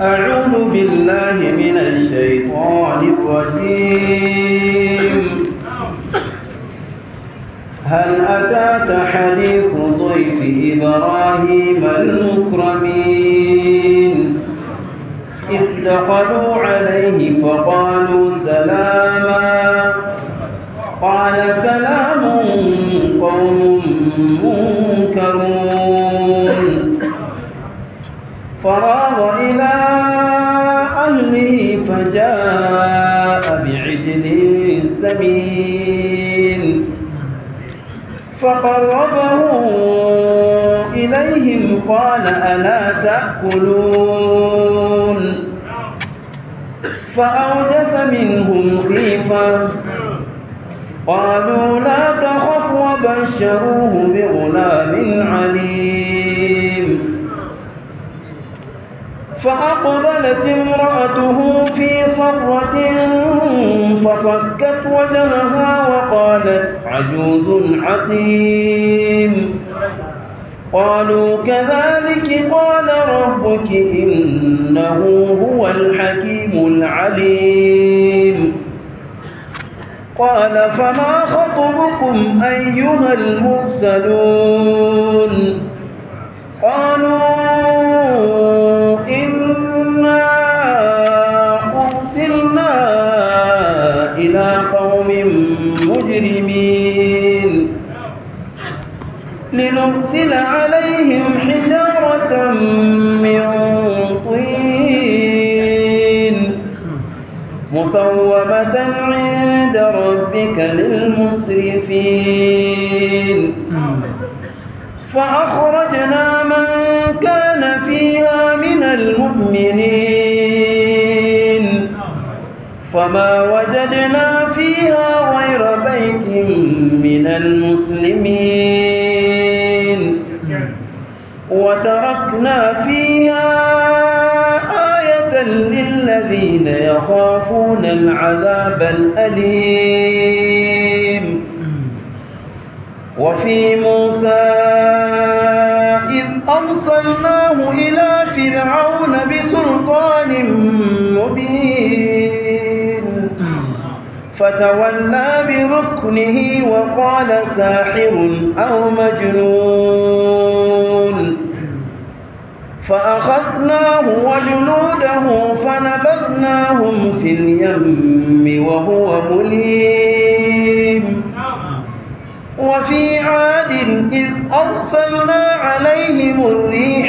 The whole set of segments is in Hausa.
أعوذ بالله من الشيطان الرجيم هل أتاك حديث ضيف إبراهيم المكرمين إذ دخلوا عليه فقالوا سلاما قال سلام قوم منكرون فراغ إلى أهله فجاء بعجل سمين فقربه إليهم قال ألا تأكلون فأوجس منهم خيفة قالوا لا تخف وبشروه بغلام عليم فأقبلت امرأته في صرة فصكت وجهها وقالت عجوز عقيم قالوا كذلك قال ربك إنه هو الحكيم العليم قال فما خطبكم أيها المرسلون قالوا إنا أرسلنا إلى قوم مجرمين لنرسل عليهم حجارة من طين مسومة عند ربك للمسرفين فأخرجنا من كان فيها من المؤمنين فما وجدنا فيها غير بيت من المسلمين وتركنا فيها آية للذين يخافون العذاب الأليم وفي موسى إذ أرسلناه إلى فرعون بسلطان مبين فتولى بركنه وقال ساحر أو مجنون فأخذناه وجنوده فنبذناهم في اليم وهو مليم وفي عاد إذ أرسلنا عليهم الريح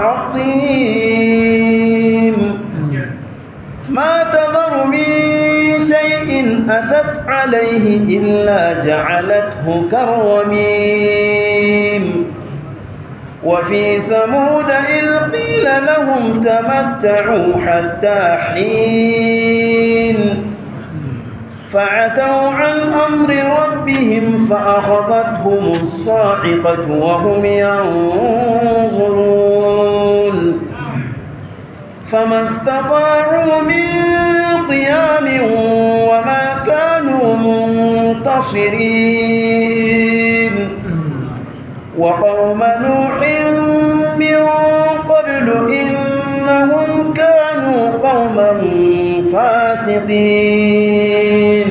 العظيم ما تذر من شيء أتت عليه إلا جعلته كالرميم وفي ثمود إذ قيل لهم تمتعوا حتى حين فعتوا عن أمر ربهم فأخذتهم الصاعقة وهم ينظرون فما استطاعوا من قيام وما كانوا منتصرين وقوم نوح من قبل إنهم كانوا قوما فاسقين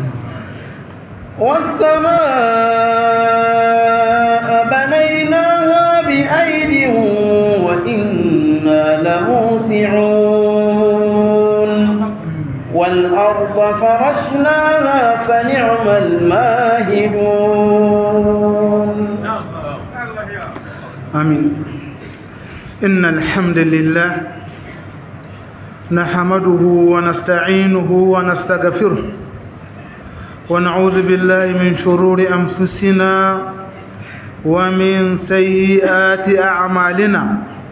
والسماء بنيناها بأيد وإنا لموسعون والأرض فرشناها فنعم الماهدون آمين إن الحمد لله نحمده ونستعينه ونستغفره ونعوذ بالله من شرور أنفسنا ومن سيئات أعمالنا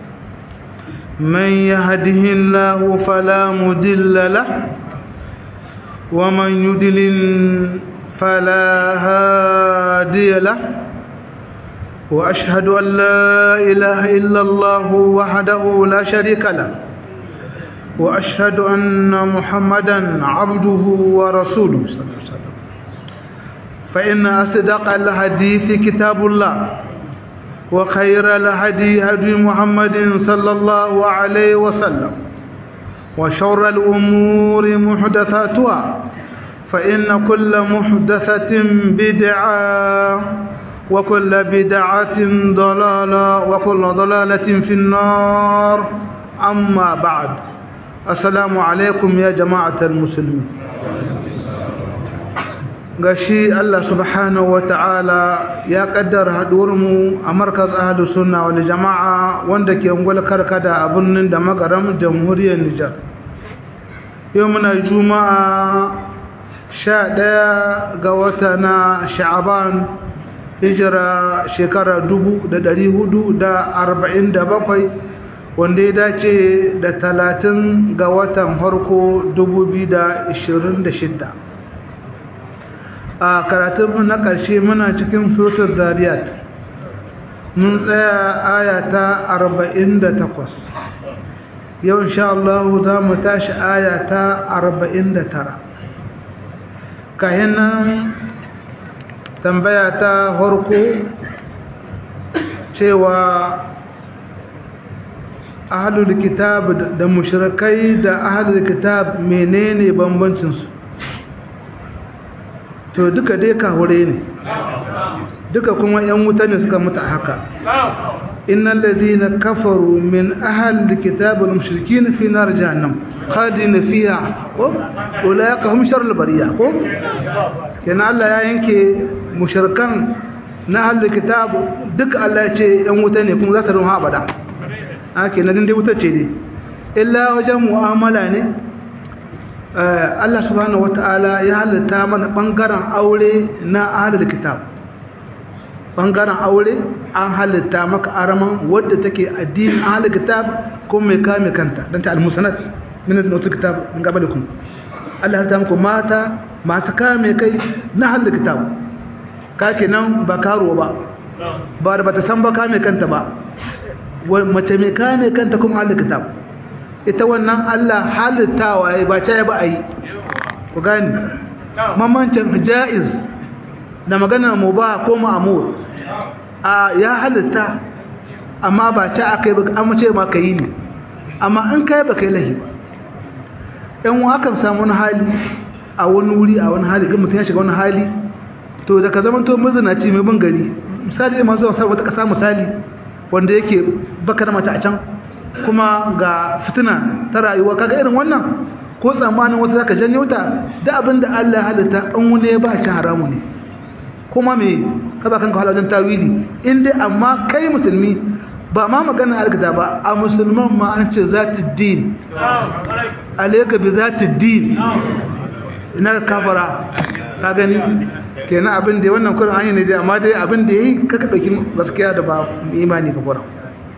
من يهده الله فلا مدل له ومن يدلل فلا هادي له وأشهد أن لا إله إلا الله وحده لا شريك له وأشهد أن محمدا عبده ورسوله صلى الله عليه وسلم فإن أصدق الحديث كتاب الله وخير الهدي هدي محمد صلى الله عليه وسلم وشر الأمور محدثاتها فإن كل محدثة بدعة وكل بدعة ضلالة وكل ضلالة في النار أما بعد السلام عليكم يا جماعة المسلمين gashi Allah subhanahu wata'ala ya kaddara mu a markaz ahlus sunna wal jama'a wanda ke ungwal karkada a birnin da magaram jamhuriyar Nijar yau muna juma'a 11 ga wata na sha'aban hijira shekara 1447 wanda ya dace da 30 ga watan harko 2026 a karatun na ƙarshe muna cikin suratul zariyat mun tsaya aya ta 48 yau insha Allah za mu tashi aya ta 49 kayan nan tambaya ta harko cewa ahlul kitab da mushrikai da ahlul kitab menene bambancinsu to duka dai kahure ne duka kuma yan wuta ne suka mutu haka innal ladina kafaru min ahli alkitab wal mushrikin fi nar jahannam khalidin fiha ko ulaika hum sharrul bariya ko kana Allah ya yanke mushrikan na ahli alkitab duka Allah ya ce yan wuta ne kuma za ta ruha abada haka nan dai wuta ce ne illa wajen mu'amala ne Allah subhanahu wata'ala ya halitta mana bangaren aure na ahlul kitab bangaren aure an halitta maka araman wadda take addinin ahlul kitab ko mai kame kanta dan ta al-musanad min al-utul kitab min qablikum Allah ya halitta muku mata masu kame kai na ahlul kitab ka kenan ba karo ba ba da bata san ba kame kanta ba mace mai kame kanta kuma ahlul kitab ita wannan Allah halittawa ya ba ta ba a yi ku gani mamancin ja'iz da maganar mu ba ko ma'amur a ya halitta amma ba ta aka yi ba an mace ma ka yi ne amma in kai ba kai lahi ba yan akan samu wani hali a wani wuri a wani hali ga mutum ya shiga wani hali to da ka zama to mazinaci mai bin gari misali ma zuwa wata kasa misali wanda yake baka da mata a can kuma ga fitina ta rayuwa kaga irin wannan ko tsammanin wata zaka janyo ta da abinda Allah halitta an wune ba ci haramu ne kuma me ka ba kanka halajin tawili in dai amma kai musulmi ba ma magana alkita ba a musulman ma an ce zati din alayka bi zati din ina kafara ka gani kenan abin da wannan kurin an yi ne dai amma dai abin da yayi kaka dauki gaskiya da ba imani ka kurin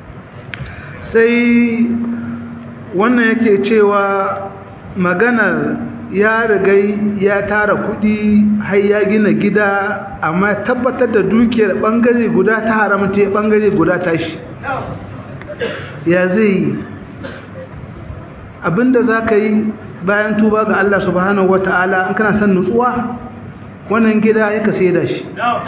sai wannan yake cewa maganar ya rigai ya tara kudi har ya gina gida amma tabbatar da dukiyar bangare guda ta haramta bangare guda tashi ya zai abinda za ka yi bayan tuba ga Allah subhanahu wata'ala in kana son nutsuwa wannan gida ya ka da shi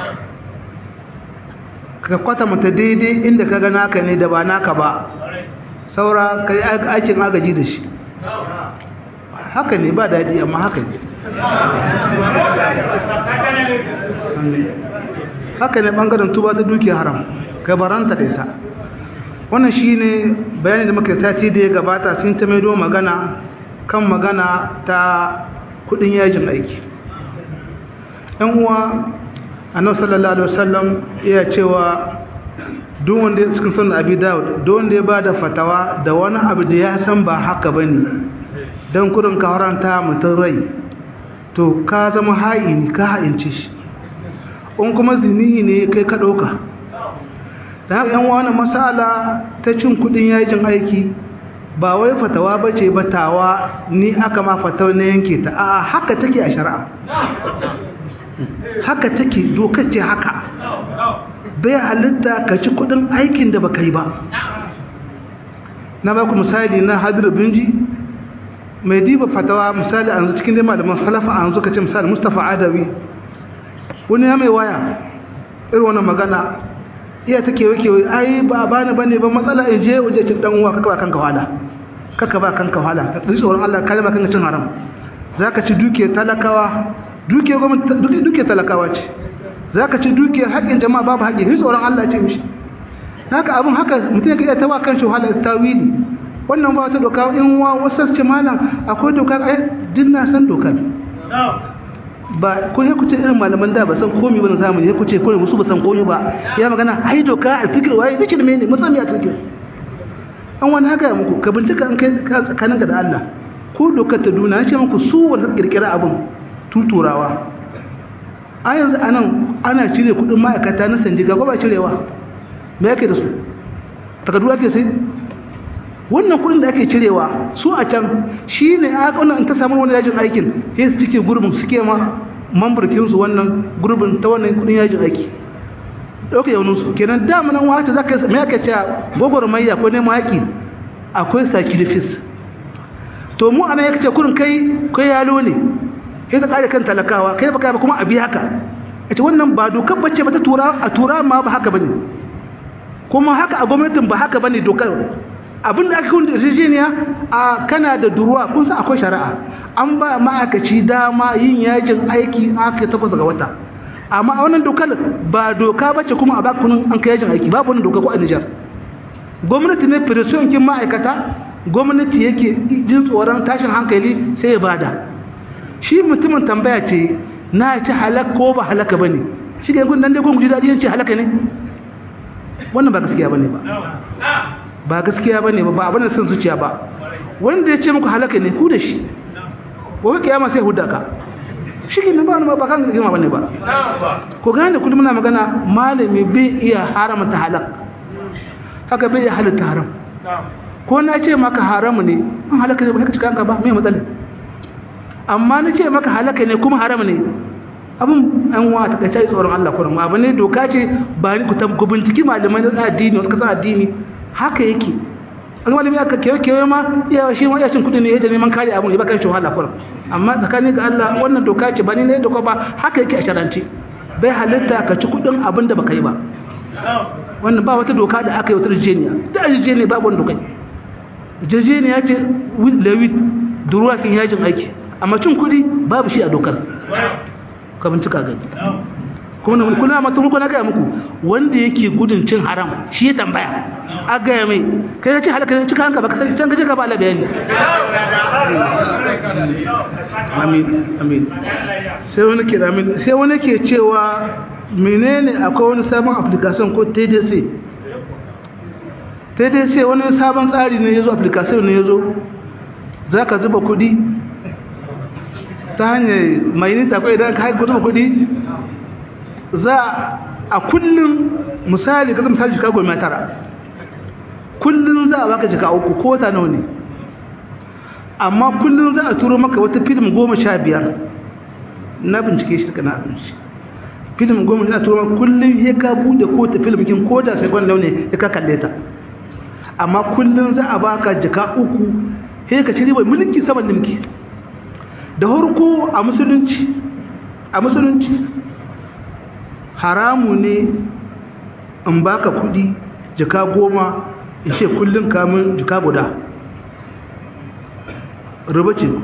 ka kwata mata daidai inda ka ga naka ne da ba naka ba saura ka yi aikin agaji da shi haka ne ba daɗi amma haka ne haka ne ɓangaren tuba ta dukiya haram gabaranta da ita wannan shi ne bayani da muka sati da ya gabata sun ta maido magana kan magana ta kudin yajin aiki yan uwa annabi sallallahu alaihi wasallam iya cewa duk wanda ya cikin sunan abi dawud duk wanda ya bada fatawa da wani abu da ya san ba haka bane dan kurin ka haranta mutun rai to ka zama ha'ini ka ha'ince shi in kuma zini ne kai ka dauka da haka yan wani masala ta cin kudin yajin aiki ba wai fatawa bace batawa ni aka ma fatawa na yanke ta a haka take a shari'a haka take dokar ce haka bai halitta ka ci kudin aikin da baka yi ba na ba ku misali na hadir binji mai diba fatawa misali a yanzu cikin dai malaman salafa a yanzu ka ce misali mustapha adawi wani ya mai waya irin wannan magana iya ta kewa kewa ai ba a bani bane ba matsala in je waje cin dan uwa kaka kanka wada kaka ba kanka wahala ka tsaye tsoron Allah kalma kanka cin haram zaka ci dukiyar talakawa dukiyar gwamnati dukiyar talakawa ce zaka ci dukiyar haƙƙin jama'a babu haƙƙi ni tsoron Allah ce mishi haka abin haka mutum ya kai ta wa kanshi wahala tawili wannan ba wata doka in wa wasu ce malam akwai doka ai din na san dokar ba ko ya kuce irin malaman da ba san komai ba na zamani ya kuce ko musu ba san komai ba ya magana ai doka a fikir wai dake da mene musamman a fikir an wani haka ya muku ka bincika an kai tsakaninka da Allah ko dokar ta duna ya ce muku su wanda kirkira abin tuturawa a yanzu anan ana cire kudin ma'aikata na sandiga ko ba cirewa me yake da su takardu ake sai wannan kudin da ake cirewa su a can shi ne a wannan ta samu wani yajin aikin sai su cike gurbin suke ma mambarkin su wannan gurbin ta wannan kudin yajin aiki dauke yaunin su kenan da mun wata zaka me ake cewa gogormayya ko neman haƙi akwai sacrifice to mu ana yake ce kurin kai kai yalo ne sai ka kare kan talakawa kai baka ba kuma abi haka ita wannan ba dokar bace ba ta tura a tura ma ba haka bane kuma haka a gwamnatin ba haka bane dokar abin da aka kun da yarjejeniya a kana da duruwa kun san akwai shari'a an ba ma'aikaci dama yin yajin aiki aka takwas ga wata amma a wannan dokar ba doka bace kuma a ba kunun an kai yajin aiki babu wannan doka ko a Niger gwamnati ne pressure kin ma'aikata gwamnati yake jin tsoron tashin hankali sai ya bada shi mutumin tambaya ce na ci halak ko ba halaka bane shi ga gun nan dai gun guji dadi yace halaka ne wannan ba gaskiya bane ba ba gaskiya bane ba ba abin da son zuciya ba wanda ya ce muku halaka ne ku da shi gobe kiyama sai hudda ka shi ke nan ba wani ba kan rigima bane ba ko gane kullum muna magana malami bai iya haramta halak haka bai iya halitta haram ko na ce maka haramu ne an halaka ne ba haka cika ka ba mai matsala amma na ce maka halaka ne kuma haram ne abin an wa ta kace tsoron Allah kurum abu ne doka ce ba ni ku ku binciki malamai na addini wasu kasan addini haka yake an malami aka kewa kewa ma iya shi ma iya cin kudi ne yadda neman kare abun ya baka shi wahala kurum amma tsakanin ga Allah wannan doka ce ba ni ne doka ba haka yake a sharanci bai halitta ka ci kudin abin da baka yi ba wannan ba wata doka da aka yi wata rijeniya da rijeniya babu wani dokai rijeniya ce lewit duruwa kin yajin aiki amma cin kudi babu shi a dokar ka bincika gani kuma na kuna mata muku na gaya muku wanda yake gudun cin haram shi ya tambaya a gaya mai kai ya ce halaka ne cika hanka baka sani can gaje ka ba ala bayani amin amin sai wani ke amin sai wani ke cewa menene akwai wani sabon application ko TDC TDC wani sabon tsari ne yazo application ne yazo zaka zuba kudi ta hanyar mai nita ko idan ka zuba kudi za a kullum misali kaza misali jika goma tara kullum za a baka jika uku ko wata nawa ne amma kullum za a turo maka wata film goma sha biyar na bincike shi daga na abinci film goma sha turo maka kullum ya ka bude ko ta film kin ko da sai gwan ne ya ka kalle ta amma kullum za a baka jika uku sai ka ci ribar mulki saman limki da harko a musulunci a musulunci haramu ne in baka kudi jika goma in ce kullum kamun jika guda ruba ce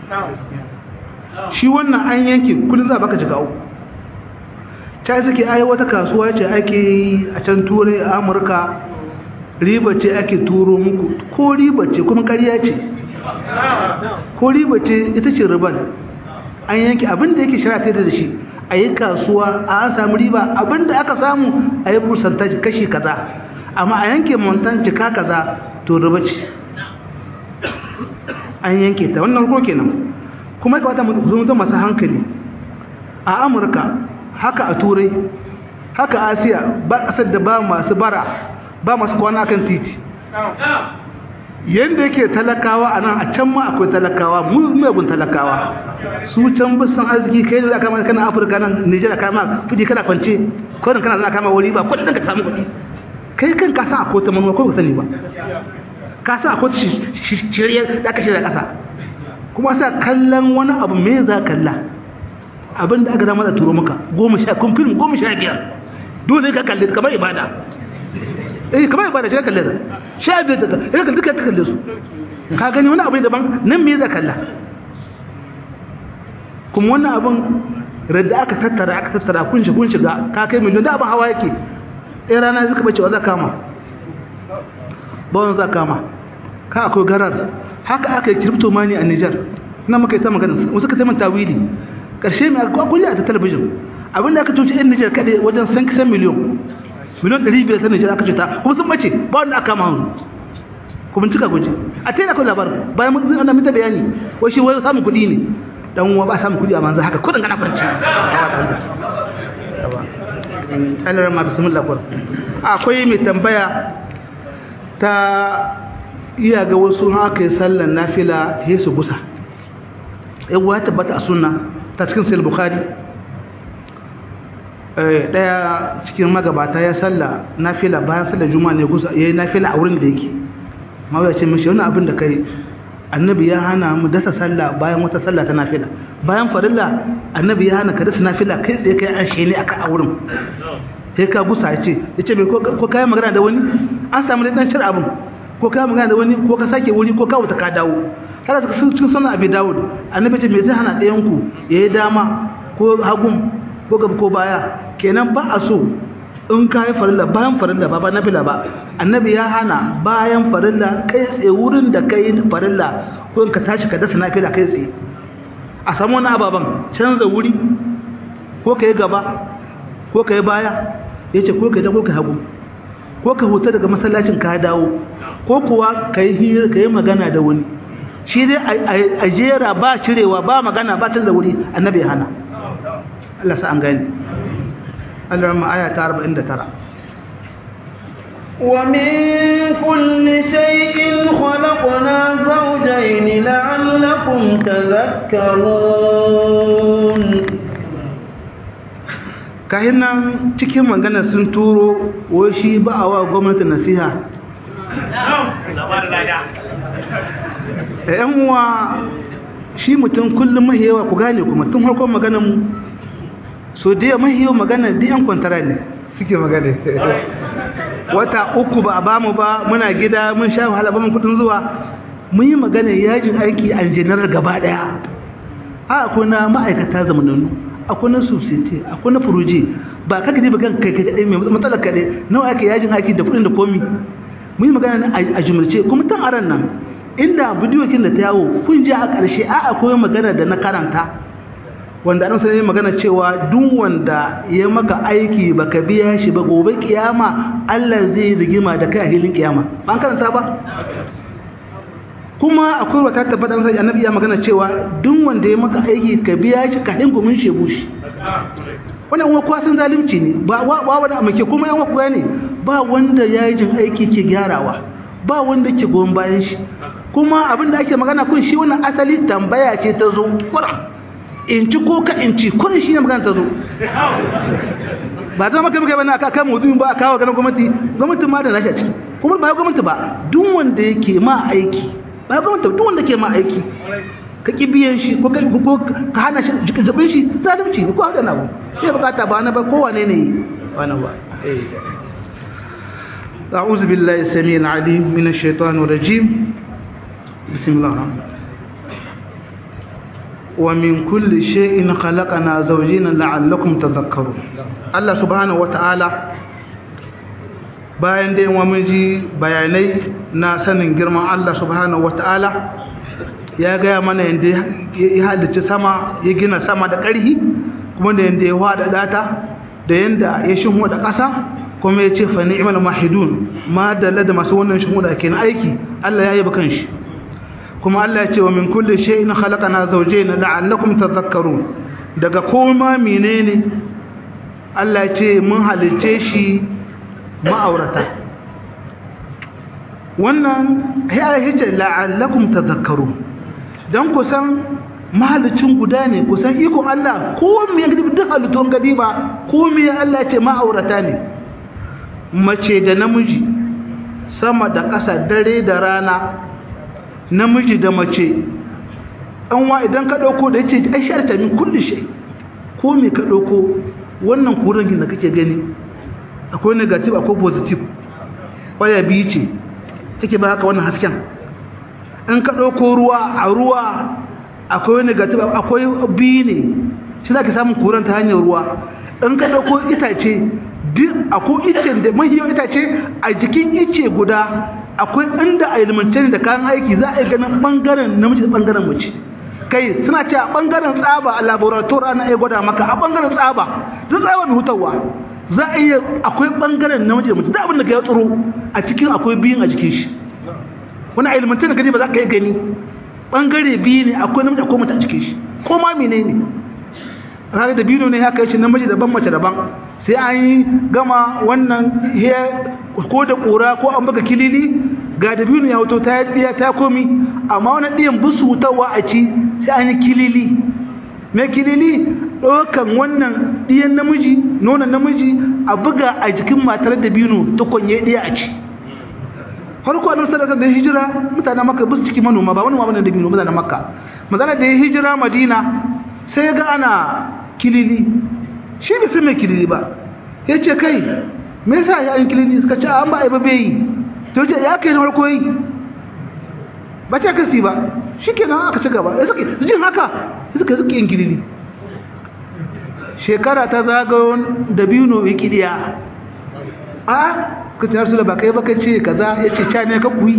shi wannan an yanke kullum za a baka jika uku ta suke ai wata kasuwa ce ake yi a can turai a amurka riba ce ake turo muku ko riba ce kuma karya ce ko riba ce ita ce riban an yanke abinda yake shara da shi a yi kasuwa a an samu riba abinda aka samu a yi percentage kashi kaza amma a yanke montan cika kaza to riba ce an yanke ta wannan ko kenan kuma ya kamata mu zama masu hankali a amurka haka a turai haka a asiya ba kasar da ba masu bara ba masu kwana kan titi yadda yake talakawa a nan a can ma akwai talakawa mugun talakawa su can bisan arziki kai ne za a kama kana afirka nan nijar kama fiji kana kwance kodin kana za a kama wuri ba kodin ka samu kuɗi kai kan ka san akwai ta manuwa ko ka sani ba ka san akwai shirye da aka shirya ƙasa kuma sa kallon wani abu me za kalla abin da aka zama da turo maka goma sha kun film goma sha biyar dole ka kalli kamar ibada eh kamar ibada shi kalle da sha biyar da kalle duka ta kalle su ka gani wani abu ne daban nan me za kalla kuma wannan abin radda aka tattara aka tattara kun shi kun shiga ka kai miliyon da abin hawa yake ɗaya rana suka bace wa za kama ba wani za kama ka akwai garar haka aka yi kiripto mani a Nijar na muka yi ta magana wasu ka taimun tawili ƙarshe mai akwai a ta talabijin abinda aka cuci yan Nijar kaɗai wajen san kisan miliyon miliyon ɗari biyar ta Nijar aka cuta kuma sun bace ba wanda aka kama hannu kuma cika guji a ta yi akwai labarin bayan mun ana mita bayani wai shi wai samun kuɗi ne dan uwa ba samun kuɗi a manzo haka kuɗin kana kwanci Allah ma bismillah kur akwai mai tambaya ta iya ga wasu haka yi sallan nafila ya su gusa yawa ya tabbata a sunna ta cikin sayar bukhari daya cikin magabata ya salla nafila bayan sallar juma'a ne gusa ya yi nafila a wurin da yake ma ya ce mashi wani abin da kai annabi ya hana mu dasa sallah bayan wata sallah ta nafila bayan farilla annabi ya hana ka dasa nafila kai tsaye kai an shene aka a wurin sai ka gusa ya ce ya ce mai ko kayan magana da wani an samu da ɗan cire abin ko kayan magana da wani ko ka sake wuri ko ka wuta ka dawo haka suka sun cikin sanar abi dawud annabi ce me zai hana ɗayan ku ya yi dama ko hagun ko gaba ko baya kenan ba a so in ka yi farilla bayan farilla ba ba nafila ba annabi ya hana bayan farilla kai tsaye wurin da kai farilla ko in ka tashi ka dasa nafila kai tsaye a samu wani ababen canza wuri ko ka yi gaba ko ka yi baya ya ce ko ka yi ko ka hagu ko ka huta daga masallacin ka dawo ko kuwa ka yi hira ka yi magana da wani shi dai a jera ba cirewa ba magana ba canza wuri annabi ya hana Allah sa an gani Allah rama aya ta 49 ومن كل شيء خلقنا زوجين لعلكم تذكرون kahin nan cikin magana sun turo wai shi ba a wa gwamnati nasiha da yan uwa shi mutum kullum mahiyawa ku gane kuma tun harkon maganan so da yawa mahiyawa magana da yan kwantara ne suke magana wata uku ba a bamu ba muna gida mun sha wahala ba mun kudin zuwa mun yi magana yajin aiki a janar gaba daya a akwai na ma'aikata zamanannu akwai na society akwai na furoje ba kaka ne ba kan kai kai kadai mai matsalar kadai nawa ake yajin aiki da kudin da komi mun yi magana a jumlace kuma tun aran nan inda bidiyo kin da ta yawo kun ji a ƙarshe a akwai magana da na karanta wanda an sanar magana cewa duk wanda ya maka aiki baka biya shi ba gobe kiyama Allah zai rigima da kai a hilin kiyama ban karanta ba kuma akwai wata tabbata sai annabi ya magana cewa duk wanda ya maka aiki ka biya shi ka hingu mun shebu shi wannan uwa kwa san zalunci ne ba wa wani amake kuma yan uwa ne ba wanda ya yi jin aiki ke gyarawa ba wanda ke goyon bayan shi kuma abin da ake magana kun shi wannan asali tambaya ce ta zo kuran in ci ko ka in ci kun shi ne magana ta zo ba zama kai muka bane aka kan mutum ba kawo ganin gwamnati gwamnati ma da nashi a ciki kuma ba gwamnati ba duk wanda yake ma aiki ba gwamnati duk wanda ke ma aiki ka ki biyan shi ko ko ka hana shi jabin shi zalunci ne ko haka na ba sai bukata ba na ba kowane ne wannan ba eh أعوذ بالله السميع العليم من الشيطان الرجيم بسم الله الرحمن ومن كل شيء خلقنا زوجين لعلكم تذكرون الله سبحانه وتعالى bayan dai wa ji bayanai na sanin girman Allah subhanahu wataala ya gaya mana yadda ya halicci sama ya gina sama da ƙarhi kuma da yadda ya hada data da yadda ya shinhu da ƙasa kuma ya ce fa ni'mal mahidun ma dalla da masu wannan shinhu da ke na aiki Allah ya yi bakan shi kuma Allah ya ce wa min kulli shay'in khalaqana zawjayn la'allakum tadhakkarun daga koma menene Allah ya ce mun halice shi ma'aurata wannan ya ce la'allakum tadhakkarun dan kusan mahalicin guda ne kusan ikon Allah ko me ya gidi duk halittun gadi ba ko me Allah ya ce ma'aurata ne mace da namiji sama da ƙasa dare da rana namiji da mace wa idan ka ɗauko da ya ce ai sharta min kulli shay ko me ka ɗauko wannan kurin da kake gani akwai negative akwai positive ƙwarya biyu ce take ba haka wannan hasken in ka ɗauko ruwa a ruwa akwai negative akwai biyu ne shi za ka samun kuran ta hanyar ruwa in ka ɗauko itace duk akwai icen da mahiyar itace a jikin ice guda akwai inda a ilmance da kayan aiki za a yi ganin ɓangaren namiji da ɓangaren mace kai suna ce a ɓangaren tsaba a laboratoire ana iya gwada maka a ɓangaren tsaba duk tsaba mai hutarwa za a iya akwai ɓangaren namiji da mace da abin da ka yi tsoro a cikin akwai biyun a jikin shi wani a ilmance da gani ba za ka yi gani ɓangare biyu ne akwai namiji akwai mace a cikin shi ko ma mene ne kaga da biyu ne haka yace namiji daban mace daban sai an yi gama wannan ko da ƙura ko an baka kilili ga da biyu ya hoto ta ɗiya ta komi amma wani ɗiyan busu wutarwa a ci sai an yi kilili mai kilili ɗaukan wannan ɗiyan namiji nonon namiji a buga a jikin matar da biyu tukunye ɗiya a ci farko annabi sallallahu da hijira mutanen makka bus ciki manoma ba manoma bane da biyu mutanen makka magana da ya hijira madina sai ga ana kilili shi bai san mai kilili ba yace kai me yasa ya yin kilili suka ce an ba ai ba bai to ce ya kai na farko yi ba ce kasi ba shikenan aka ci gaba ya suke jin haka suka suke yin kilili shekara ta zagayo da biyu no wikidiya a ka ce rasu da ba kai ba kai ce kaza ya ce ca ne ka kuyi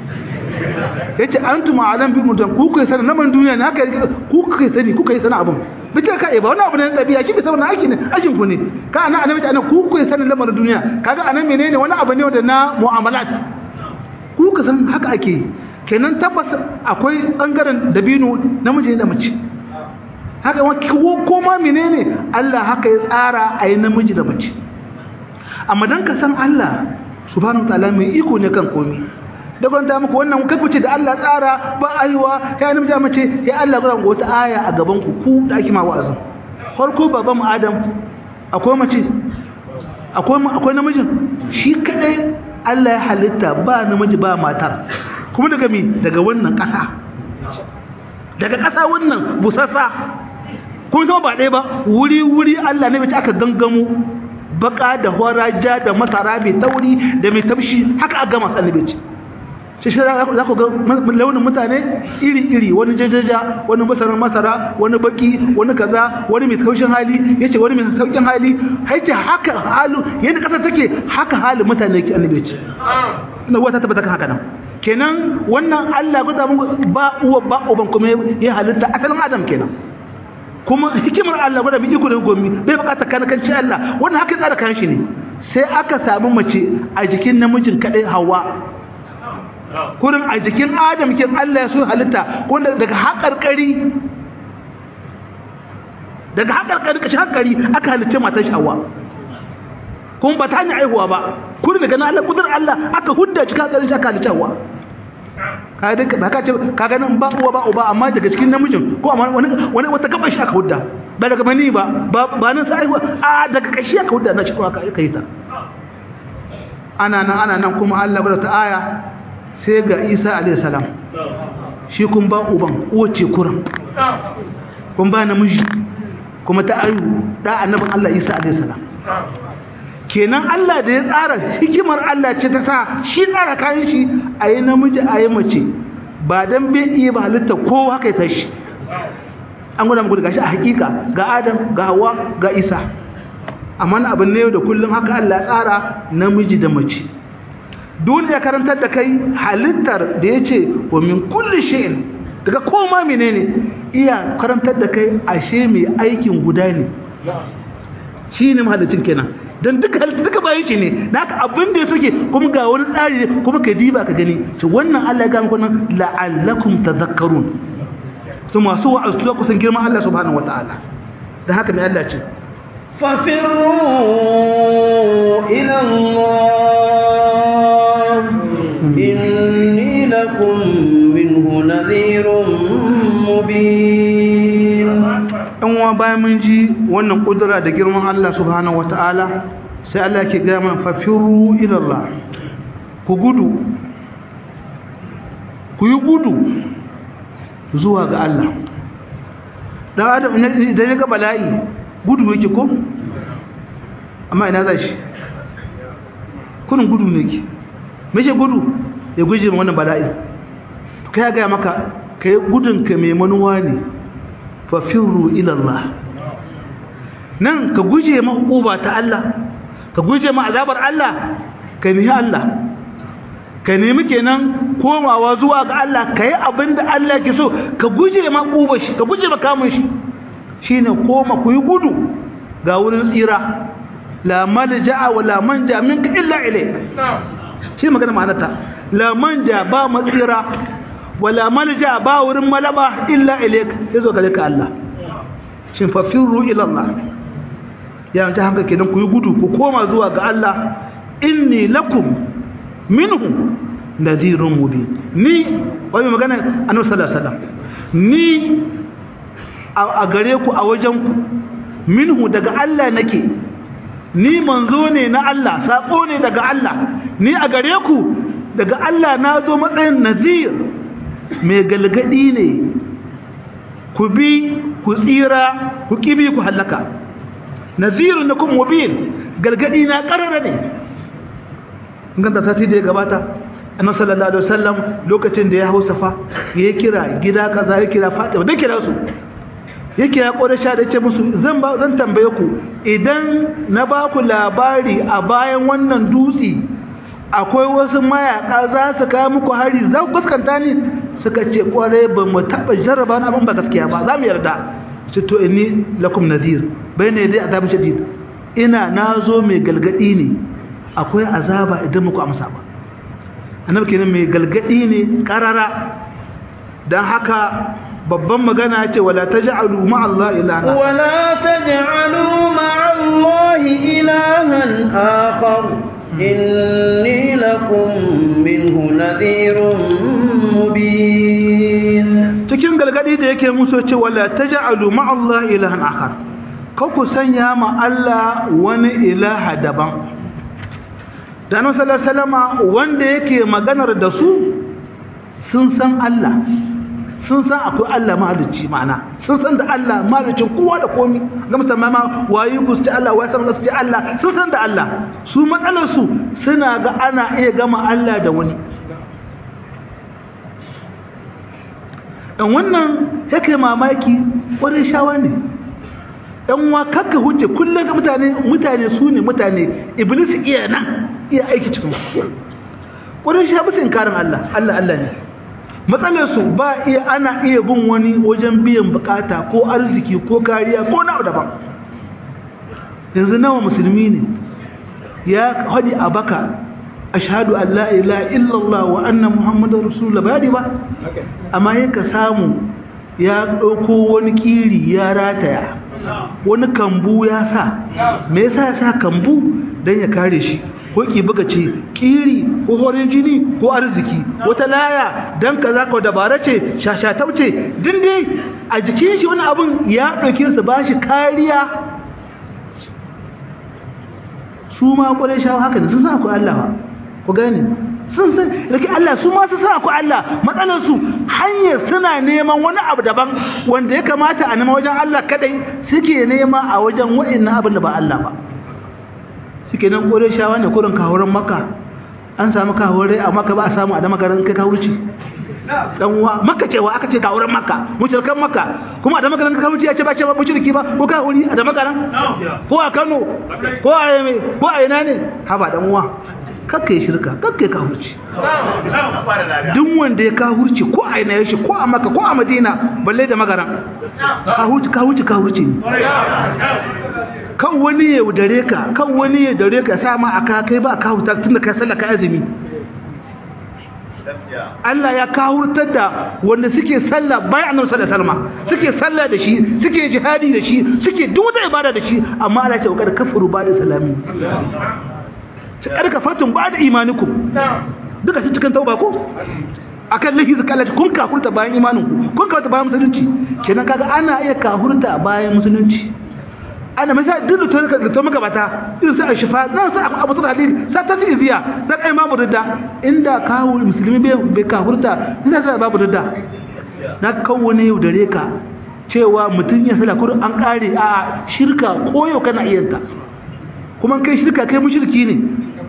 ya ce an tuma alam bi mutum ku kai sani naman duniya ne haka yake ku kai sani ku kai sani abin bice ka ba wani abu ne na ɗabi'a shi bai saboda aiki ne ajin ku ne ka ana annabi ta ku kai sani lamarin duniya kaga anan menene wani abu ne wanda na mu'amalat ku ka san haka ake kenan tabbas akwai bangaren dabino namiji da mace haka ko ma menene Allah haka ya tsara a yi namiji da mace amma dan ka san Allah subhanahu wataala mai iko ne kan komai da gwanda muku wannan kai ku ce da Allah tsara ba aiwa ya namiji mace ya Allah gura wata aya a gaban ku ku da ake ma wa'azin farko baban Adam akwai mace akwai akwai namijin shi kadai Allah ya halitta ba namiji ba matar kuma daga mi daga wannan ƙasa daga ƙasa wannan busassa kuma zama ba ɗaya ba wuri wuri Allah ne bai aka gangamo baka da horaja da masara mai tauri da mai tafshi haka a gama annabi ce shi shi za ku ga launin mutane iri-iri wani jajaja wani masarar masara wani baki wani kaza wani mai taushin hali ya ce wani mai saukin hali haice haka halu yadda ƙasa take haka halin mutane ke annabi ce ina wata tabbata kan haka nan kenan wannan Allah guda ba uwa ba uban kuma ya halitta asalin adam kenan kuma hikimar Allah gwada bi iko da gomi bai bukata kanakanci Allah wannan haka tsara kan shi ne sai aka samu mace a jikin namijin kadai Hawwa kurin a jikin Adam kin Allah ya so halitta wanda daga haƙarƙari daga haƙarƙari kashi haƙari aka halitta matar shi Hawwa kuma ba ta hanyar aihuwa ba kurin daga nan Allah kudur Allah aka hudda cikin haƙarin shi aka halitta Hawwa ka duka ba ka ce ka ganin ba uwa ba uba amma daga cikin namijin ko amma wani wani wata gaban shi aka hudda ba daga mani ba ba nan sai a daga kashi aka hudda na cikin aka aka yi ta ana nan ana nan kuma Allah bada ta aya sai ga Isa alayhi salam shi kun ba uban uwace kuran kun ba namiji kuma ta ayu da annabin Allah Isa alayhi salam kenan Allah da ya tsara hikimar Allah ce ta sa shi tsara kayan shi a yi namiji a yi mace ba don bai iya ba halitta kowa haka ya tashi an gwada muku da gashi a hakika ga Adam ga Hawa ga Isa amma na abin ne da kullum haka Allah ya tsara namiji da mace dole ya karantar da kai halittar da ya ce wa min kulli shay'in daga koma menene iya karantar da kai ashe mai aikin guda ne shi ne mahallicin kenan don duka duka bayan shi ne da haka abin da ya suke kuma ga wani tsari kuma ka diba ka gani to wannan Allah ya gama kunan la'allakum tadhakkarun to masu wa'azu ku san girman Allah subhanahu wataala da haka mai Allah ce ففروا إلى الله إني لكم منه نذير مبين in wa bayan mun ji wannan kudura da girman Allah subhanahu wataala sai Allah ke ga man fafiru ila Allah ku gudu ku yi gudu zuwa ga Allah dan adam idan ya ga bala'i gudu yake ko amma ina za shi kunin gudu ne yake me shi gudu ya guje ma wannan bala'i kai ya gaya maka kai gudun ka mai manuwa ne fa firru ila Allah nan ka guje ma hukuma ta Allah ka guje ma azabar Allah ka nihi Allah ka nemi kenan komawa zuwa ga Allah ka yi abin da Allah ke so ka guje ma ƙuba shi ka guje ma kamun shi shi ne koma ku yi gudu ga wurin tsira la malja'a wa la manja minka illa ilayk shi magana ma'anarta la manja ba matsira wa la malja ba wurin malaba illa ilayk yazo gare ka Allah shin fafiru ila Allah ya ta hanga kenan ku yi gudu ku koma zuwa ga Allah inni lakum minhu nadhirun mubin ni wai magana annabi sallallahu alaihi wasallam ni a gare ku a wajen ku minhu daga Allah nake ni manzo ne na Allah sako ne daga Allah ni a gare ku daga Allah na zo matsayin nazir mai galgadi ne ku bi ku tsira ku kibi ku halaka nazirun nakum mubin galgadi na karara ne ganta sati da ya gabata annabi sallallahu alaihi wasallam lokacin da ya hausa fa ya kira gida kaza ya kira Fatima da kira su ya kira Quraysha da ce musu zan ba zan tambaye ku idan na ba ku labari a bayan wannan dutse akwai wasu mayaka za su kawo muku hari za ku gaskanta ni suka ce kware ba mu taba jarraba na abin ba gaskiya ba za mu yarda ce to inni lakum nadir bayne dai azabin shadid ina nazo mai galgadi ne akwai azaba idan muku amsa ba annabi kenan mai galgadi ne karara dan haka babban magana ce wala taj'alu ma'allahi ilaha wala taj'alu ma'allahi ilahan akhar inni lakum minhu nadhirun mubin cikin galgadi da yake muso ce wala taj'alu ma'allahi ilahan akhar ka ku sanya ma Allah wani ilaha daban da annabi sallallahu alaihi wasallama wanda yake maganar da su sun san Allah sun san akwai Allah mahalicci ma'ana sun san da Allah mahaliccin kowa da komi ga musamman ma wayi gusti Allah wayi san gusti Allah sun san da Allah su matsalar su suna ga ana iya gama Allah da wani dan wannan yake mamaki wani shawa ne dan wa kakka hujje kullum ga mutane mutane su ne mutane iblis iya nan iya aiki cikin su wani sha bisa inkarin Allah Allah Allah ne matsalarsu ba iya ana iya bin wani wajen biyan bukata ko arziki ko kariya ko na daban yanzu nawa musulmi ne ya hadi a baka ashhadu an la ilaha illallah wa anna muhammadar rasulullah bayani ba amma yaka samu ya ɗauko wani kiri ya rataya wani kambu ya sa me yasa ya sa kambu don ya kare shi ko ki buga ce kiri ko horin jini ko arziki wata laya dan kaza ko dabara ce shashatau ce din dai a jikin shi wani abun ya dauke su bashi kariya su ma kware shawo haka da sun san akwai Allah ku gani sun san rike Allah su ma su san akwai Allah matsalar su hanyar suna neman wani abu daban wanda ya kamata a nema wajen Allah kadai suke nema a wajen wa'annan abin da ba Allah ba suke nan kore shawa ne kurin kawurin maka an samu kawurai a maka ba a samu a da makarar kai kawurci dan uwa maka cewa aka ce kawurin maka mushrikan maka kuma a da makarar kawurci ya ce ba ce ba mushriki ba ko kawuri a da makarar ko a Kano ko a Yeme ko a ina ne haba dan uwa kakka yi shirka kakka yi kawurci duk wanda ya kawurci ko a ina yashi ko a maka ko a madina balle da magaran kawurci kawurci kawurci ne kan wani ya dare ka kan wani ya dare ka sa ma aka kai ba ka huta tunda kai sallah ka azumi Allah ya kawurtar da wanda suke sallah bayan annabi sallallahu alaihi wasallam suke sallah da shi suke jihadi da shi suke duk wata ibada da shi amma Allah ya ce kada kafaru ba da salami ta kada kafartun ba da imanikum duka shi cikin tauba ko akan lahi zakalla kun kafurta bayan imaninku kun kafurta bayan musulunci kenan kaga ana iya kafurta bayan musulunci ana masa duk da da to maka bata irin sai shifa nan sai abu ta hadin sai ta ziya sai kai babu ridda inda kawo musulmi bai bai kafurta sai sai babu ridda na kawo ne yau dare ka cewa mutun ya sala kurin an kare a shirka koyo kana iyanta kuma kai shirka kai mushriki ne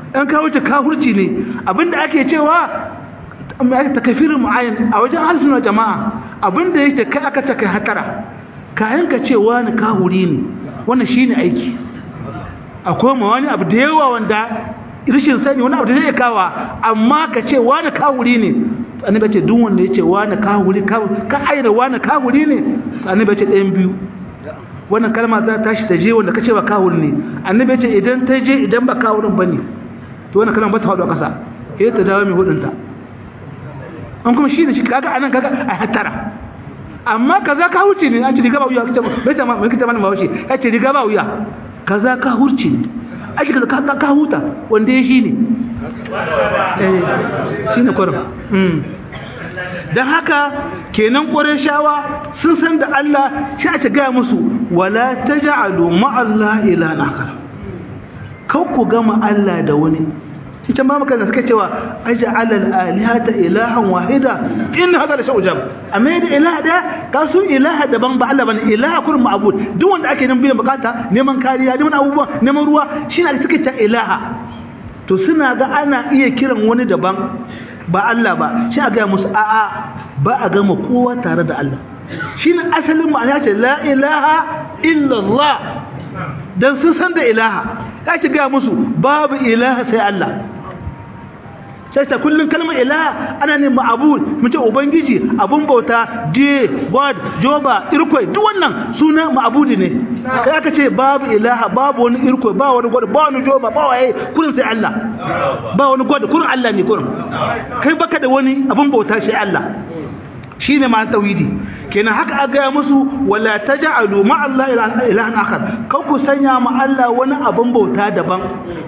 an kawurci kafurci ne abinda ake cewa takafirin mu'ayyan a wajen harsunan jama'a abinda yake kai aka ta kai hatara kayan ka ce wani kahuri ne wannan shine aiki akwai ma wani abu da yawa wanda rishin sani wani abu da zai kawa amma ka ce wani kahuri ne annabi ce duk wanda ya ce wani kahuri ka aina wani kahuri ne annabi ce ɗayan biyu wannan kalma za ta tashi ta je wanda ka ce ba kahuri ne annabi ce idan ta je idan ba kahurin ba ne to wannan kalma ba ta faɗo a ƙasa sai ta dawo mai hudunta an kuma shi ne shi kaga anan kaga a hattara amma kaza ka huce ne an ce riga ba wuya kace bai ta mai kita mana bawashi ya ce riga ba wuya kaza ka hurce ne ake kaza ka ka huta wanda ya shi ne eh shi ne kwarin mm dan haka kenan shawa sun san da Allah shi ake ga musu wala taj'alu ma'allahi ilahan akhar kau ku gama Allah da wani ita ma maka da suka cewa aj'al al-alihata ilahan wahida in hada la shay'un jab amma da ilaha da ka su ilaha daban ba Allah bane ilaha kun ma'bud duk wanda ake nan biyan bukata neman kariya neman abubuwa neman ruwa shine ake suka ce ilaha to suna ga ana iya kiran wani daban ba Allah ba shi a ga musu a'a ba a gama kowa tare da Allah shine asalin ma'ana ce la ilaha illa Allah dan sun san da ilaha kake ga musu babu ilaha sai Allah sai ta kullun kalmar ilaha ana ne ma'bud mu ce ubangiji abun bauta je god joba irkoi duk wannan suna ma'budi ne kai aka ce babu ilaha babu wani irkoi ba wani god ba wani joba ba waye kullun sai Allah ba wani god kullun Allah ne kullun kai baka da wani abun bauta sai Allah shine ma tauhidi kenan haka a gaya musu wala taj'alu ma Allah ilahan akhar kau ku sanya ma Allah wani abun bauta daban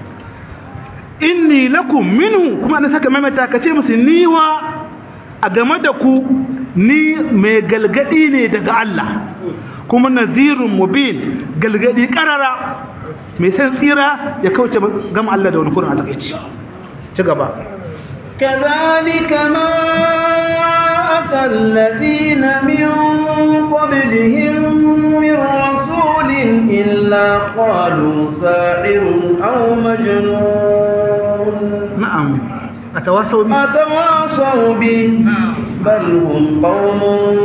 inni lakum minhu kuma na saka mamata kace musu niwa a game da ku ni mai galgadi ne daga Allah kuma nazirun mubin galgadi karara mai san tsira ya kauce gama Allah da wani kurin a takeici ci gaba كذلك ما أتى الذين من قبلهم من رسول إلا قالوا ساحر أو مجنون نعم أتواصوا به أتواصوا به بل هم قوم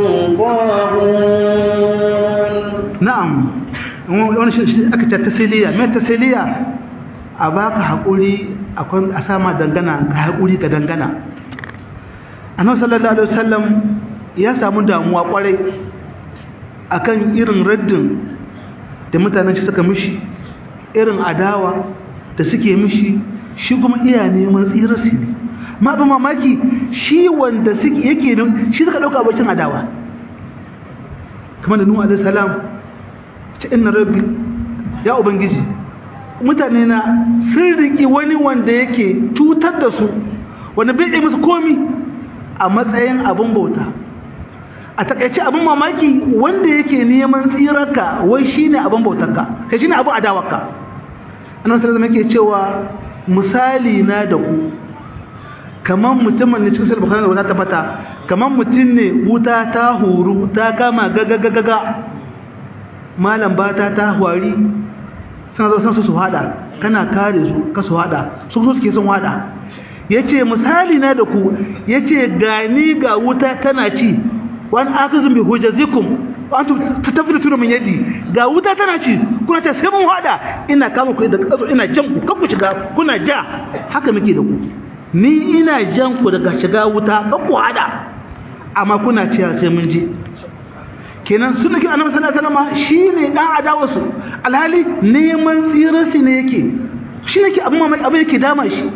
طاغون na'am wani shi aka ce tasiliya mai tasiliya a baka haƙuri akwai a sama dangana ka haƙuri ka dangana annabi sallallahu alaihi wasallam ya samu damuwa kwarai akan irin raddin da mutanen shi suka mishi irin adawa da suke mishi shi kuma iya neman tsirarsu ne ma ba mamaki shi wanda suke yake nan shi suka dauka abokin adawa kamar da nuhu alaihi salam ce inna rabbi ya ubangiji mutane na sun riki wani wanda yake cutar da su wanda bai yi musu komi a matsayin abin bauta a takaice abin mamaki wanda yake neman tsirarka wai shine abin bautarka kai shine abin adawarka annabi sallallahu alaihi yake cewa misali na da ku kaman mutumin ne cikin bukhari da wata fata kaman mutum ne wuta ta huru ta kama gagagagaga malam bata ta hwari suna zo san su hada kana kare su ka su hada su so suke son hada yace misali na da ku yace gani ga wuta tana ci wani akazun bi hujjazikum antum tatafiluna min yadi ga wuta tana ci kuna ta sai mun hada ina kama ku da kazo ina jan ku kanku shiga kuna ja haka muke da ku ni ina jan ku daga shiga wuta kanku hada amma kuna ciya sai mun je kenan sun nake annabi sallallahu alaihi wasallam shine dan adawa su alhali neman tsirarsi ne yake shi yake abin mamaki abin yake dama shi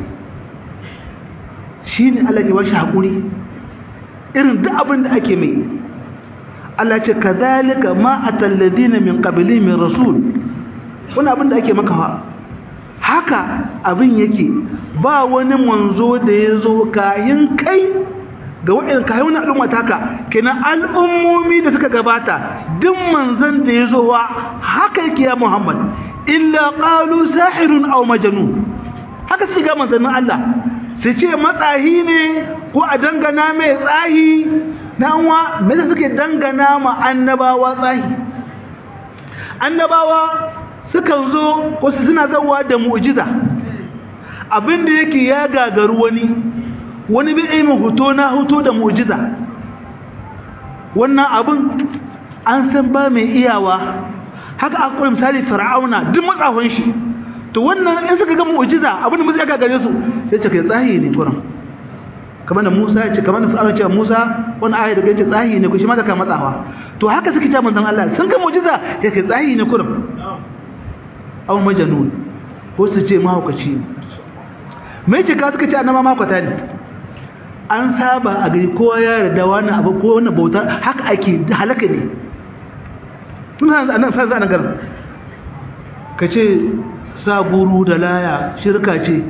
shine Allah ya bashi hakuri irin duk abin da ake mai Allah ce kadhalika ma atal ladina min qabli min rasul wannan abin da ake maka haka abin yake ba wani manzo da yazo kayin kai ga waɗanda kayan wani al'umma taka kenan al'ummomi da suka gabata duk manzon da yazo wa haka yake ya Muhammad illa qalu sahirun aw majnun haka sai ga manzannin Allah su ce matsahi ne ko a dangana mai tsahi nanwa me suke dangana ma annabawa tsahi annabawa sukan zo wasu suna zawa da mu'jiza abinda yake ya gagaru wani wani bai yi hoto na hoto da mu'jiza wannan abin an san ba mai iyawa haka akwai misali fir'auna duk matsafin shi to wannan in suka ga mu'jiza abinda musu ya gagare su sai ce kai tsahi ne kuran kamar da Musa ya ce kamar da Fir'auna ce Musa wani aya da gace tsahi ne ku shi ma da ka matsawa to haka suke ta manzon Allah sun ga mu'jiza ya kai tsahi ne kuran aw majnun ko su ce mahaukaci ne me ce ka suka ce annama mahaukata ne an saba a gari kowa ya yarda wannan abu ko wannan bauta haka ake halaka ne tun hanzu annan sa zanen garin ka ce sa guru da laya shirka ce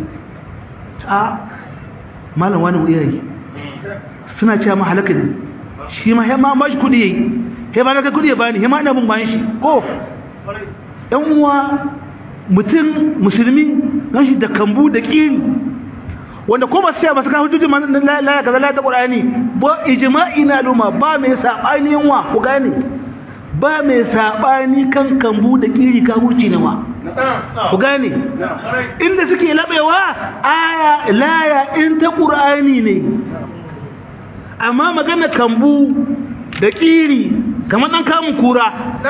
a malam wani iyayi suna cewa ma halaka ne shi ma hema ma shi kudi yayi hema na kai kudi ya bani hema ina bin bayan shi ko yan uwa mutum musulmi na shi da kambu da kiri wanda ko ba su ba su kawo hujjojin laya kaza laya ta qur'ani ba ijma'i na luma ba mai sabani yanwa ku gane ba mai sabani kan kambu da kiri ka hurci ne wa ku gane inda suke labewa aya laya in ta qur'ani ne amma magana kambu da kiri kamar dan kamun kura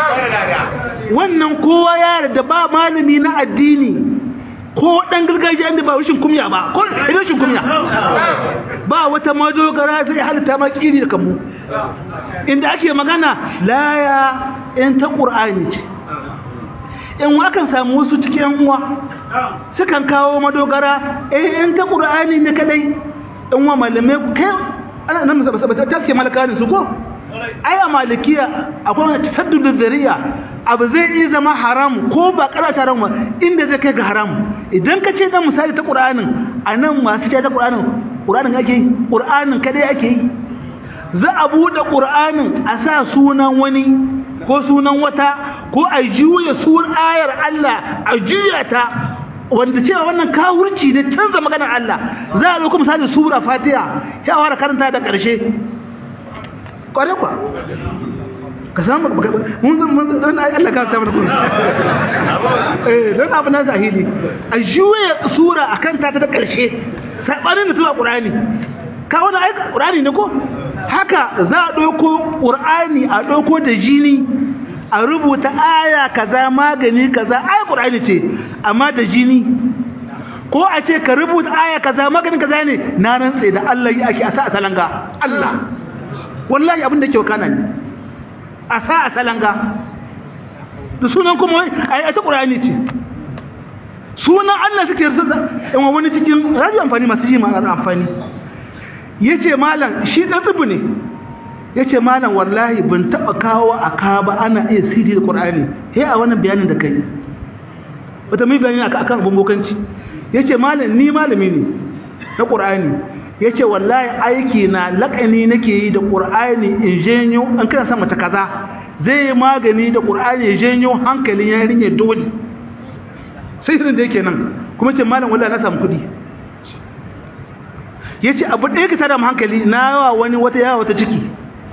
wannan kowa ya da ba malami na addini ko dan gargajiya inda ba rashin kumya ba ko rashin kumya ba wata madogara sai halitta ma kiri da kambu inda ake magana laya in ta qur'ani ce in wakan samu wasu cikin uwa sukan kawo madogara eh in ta qur'ani ne kadai in wa malamai kai ana nan ba ba ta ce malaka su ko ai a malikiya akwai wani tasaddudin zariya abu zai iya zama haram ko ba karata haram inda zai kai ga haram idan ka ce dan misali ta qur'anin anan masu ce ta qur'anin qur'anin ake yi qur'anin kadai ake yi za a bude qur'anin a sa sunan wani ko sunan wata ko a juya sunan ayar Allah a juya ta wanda cewa wannan kawurci ne canza maganar Allah za a zo kuma misali sura Fatiha ya fara karanta da ƙarshe kware kwa ka samu mun mun dan Allah ka tabbata kun eh dan abu na zahiri a juye sura akan ta da karshe sabanin da tuwa qur'ani ka wani ai qur'ani ne ko haka za a dauko qur'ani a dauko da jini a rubuta aya kaza magani kaza ai qur'ani ce amma da jini ko a ce ka rubuta aya kaza magani kaza ne na rantse da Allah yi ake asa a talanga Allah wallahi abin da ke wakana ne a sa a salanga da sunan kuma a ta ƙurani ce sunan Allah suke yarda in wani cikin radio amfani masu ji ma'ar amfani ya ce malam shi ɗan tsibu ne ya ce malam wallahi ban taɓa kawo a ka ba ana iya sidi da ƙurani ya a wannan bayanin da kai wata mai bayani akan abin bokanci ya ce malam ni malami ne na ƙurani ya ce wallahi aiki na laƙani nake yi da ƙur'ani in janyo an kana sa mace kaza zai yi magani da ƙur'ani ya janyo hankalin yarinya dole sai irin da yake nan kuma ce malam wallahi na samu kuɗi ya ce abu ɗaya ka tada mu hankali na yawa wani wata yawa wata ciki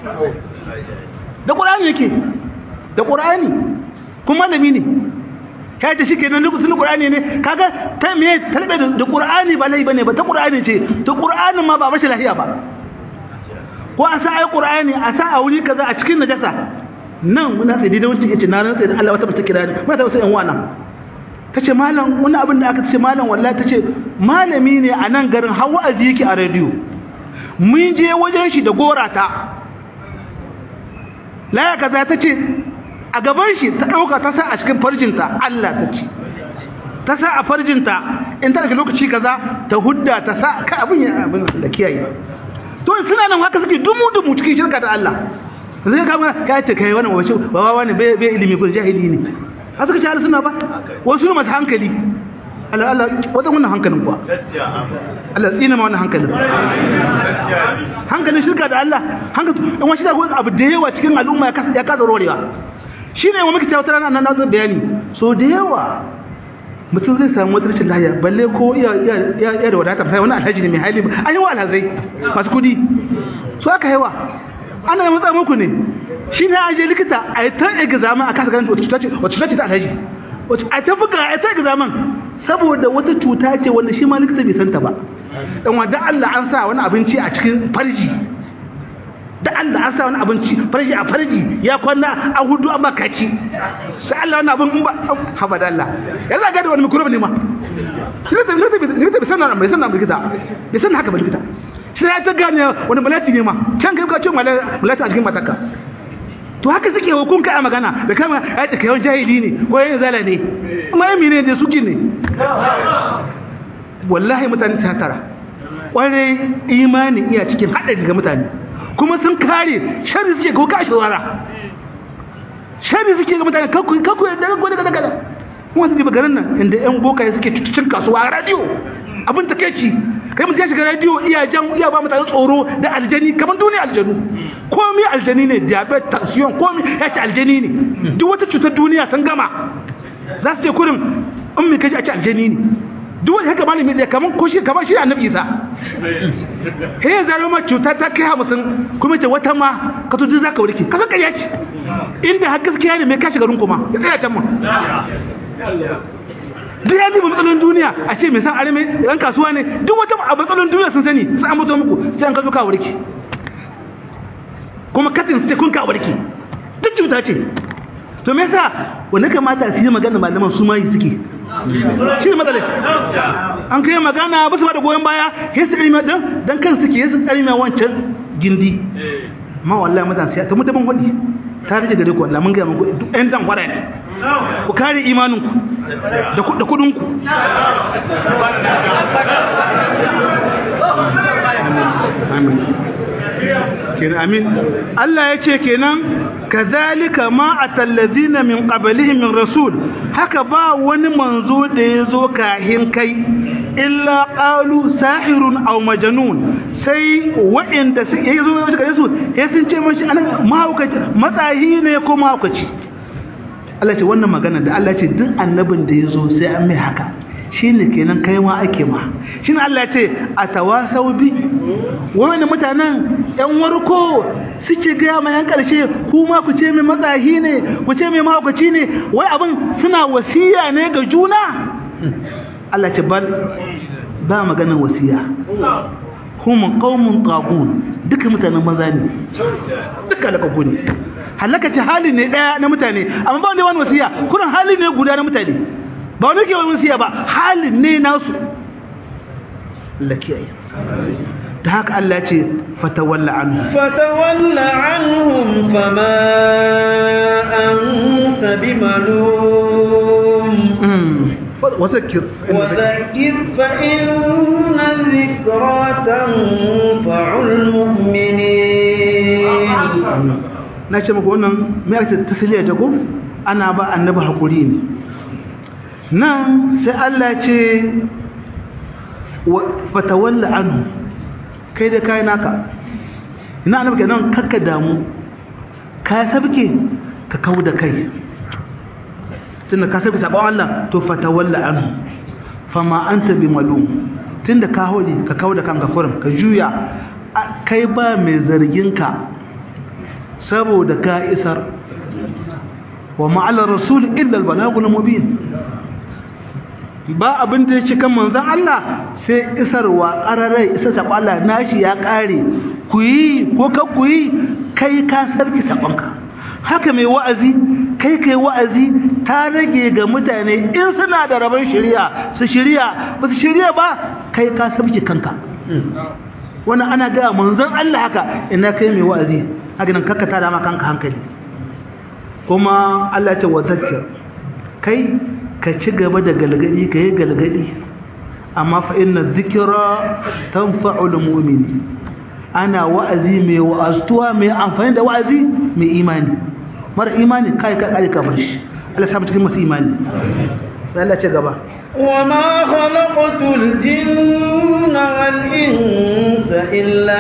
da ƙur'ani yake da ƙur'ani kuma malami ne kai ta shike nan sun Qur'ani ne kaga ta me talbe da Qur'ani ba lai bane ba ta Qur'ani ce to Qur'anin ma ba bashi lafiya ba ko a sa ai Qur'ani a sa a wuri kaza a cikin najasa nan muna sai da wuce yace na rantsa da Allah wata bata kira ni muna ta wasu yan wana tace malam wani abin da aka ce malam wallahi tace malami ne a nan garin har wa'azi yake a radio mun je wajen shi da gorata laya kaza tace a gaban shi ta ɗauka ta sa a cikin farjinta Allah ta ce ta sa a farjinta in ta daga lokaci kaza ta hudda ta sa ka abin ya abin da kiyaye to suna nan haka suke dumu dumu cikin shirka da Allah zai ka mana ka ce kai wannan wace ba wani bai bai ilimi ko jahili ne a suka ci suna ba wasu ne masu hankali Allah Allah wadan wannan hankalin kuwa Allah tsina ma wannan hankalin hankalin shirka da Allah hankalin in wani shi da abu da yawa cikin al'umma ya kasa ya kasa rorewa shi ne wa muka cewa tana nan na bayani so da yawa mutum zai samu wata rashin lahiya balle ko iya da wadata sai wani alhaji ne mai hali an yi wa alhazai masu kudi so aka haiwa ana yi matsa muku ne shi ne an je likita a yi ta examen a kasa ganin wacce cuta ce ta alhaji a ta buga a ta examen saboda wata cuta ce wanda shi ma likita bai santa ba dan wanda Allah an sa wani abinci a cikin farji da Allah an sa wani abinci farji a farji ya kwana an hudu an baka ci sai Allah wani abin ba haba da Allah ya za ga da wani microbe ne ma shi ne ne ne sanan mai sanan likita bai sanan haka ba likita shi ya ta gane wani malati ne ma can kai ka ce malati a cikin mataka to haka suke hukunka a magana da kama ya ce kayan jahili ne ko yin zala ne amma yi mene da suke ne wallahi mutane ta tara kwarai imani iya cikin haɗari ga mutane kuma sun kare shari suke ko ka shawara shari suke ga mutane kakku kakku da kakku daga daga kuma su garin nan inda yan bokaye suke cututun kasuwa a radio abin ta kai ci kai mutum ya shiga radio iya jan iya ba mutane tsoro da aljani kamar duniya aljanu komai aljani ne diabetes tension komai ya ce aljani ne duk wata cutar duniya sun gama za su ce kurin in mai kaji a ce aljani ne duk wani haka malami ne kamar ko shi kamar shi annabi isa he ya zaro ma cuta ta kai hamsin kuma ce wata ma ka tuji za ka warke ka san ƙarya ce inda har gaskiya ne mai kashi garin kuma ya tsaya can ma duk ya ba matsalolin duniya a ce mai san arme ran kasuwa ne duk wata a matsalolin duniya sun sani sun an mutu muku sai an ka zo ka warke kuma katin su ce kun ka warke duk cuta ce to me yasa wanda kamata su yi magana malaman su ma yi suke shi ne matsalai an kai magana ba su ba da goyon baya ya su ɗarima ɗan don kan suke ya su ɗarima wancan gindi ma wallahi mutane sai ta mutabin waɗi ta rike gare ku wallahi mun gaya muku duk ɗan zan wara ne ku kare imaninku da kuɗinku amin kenan amin Allah ya ce kenan kazalika ma atallazina min qablihim min rasul haka ba wani manzo da yazo kahin kai illa qalu sahirun aw majnun sai wa'inda su yazo daga su ya sun ce mashi anan mahaukaci matsayi ne ko mahaukaci Allah ce wannan magana da Allah ce duk annabin da yazo sai an mai haka shine kenan kai ma ake ma shine Allah ya ce atawasau bi wani mutanen yan warko suke ga ma yan karshe kuma ku ce mai matsahi ne ku ce mai mahaukaci ne wai abin suna wasiya ne ga juna Allah ce bal ba maganar wasiya hum qaumun tagun duka mutanen maza ne duka lakaku ne halaka ce hali ne daya na mutane amma ba wanda wani wasiya kurin hali ne guda na mutane ba wani ke wani wasiya ba halin ne nasu lakiyayi ta haka Allah ce fatawalla anhu fatawalla anhum fama anta bimalum وذكر وذكر فإن الذكرى تنفع المؤمنين na ce maka wannan mai ake tasiriya ta ko ana ba annabi hakuri ne nan sai Allah ce fatawalla anhu kai da kai naka ina annabi kenan kakka damu ka sabke ka kawo da kai tunda ka sabke sabon Allah to fatawalla anhu fama anta bi malum tunda ka holi ka kawo da kanka kurum ka juya kai ba mai zargin ka saboda ka isar wa ma'ala rasul illa al-balagul mubin ba abin da yake kan manzon Allah sai isarwa qararai isa sabo Allah nashi ya kare ku yi ko ka ku yi kai ka sarki sabonka haka mai wa'azi kai kai wa'azi ta rage ga mutane in suna da rabon shari'a su shari'a ba su shari'a ba kai ka sarki kanka wannan ana ga manzon Allah haka ina kai mai wa'azi haka nan kakka tada ma kanka hankali kuma Allah ya ce wa zakkir kai ka ci gaba da galgadi ka yi galgadi amma fa inna dhikra tanfa'ul mu'mini ana wa'azi mai wa'aztuwa mai amfani da wa'azi mai imani mara imani kai ka kai ka bar shi Allah ya cikin masu imani sai Allah ce gaba وما خلقت الجن والإنس إلا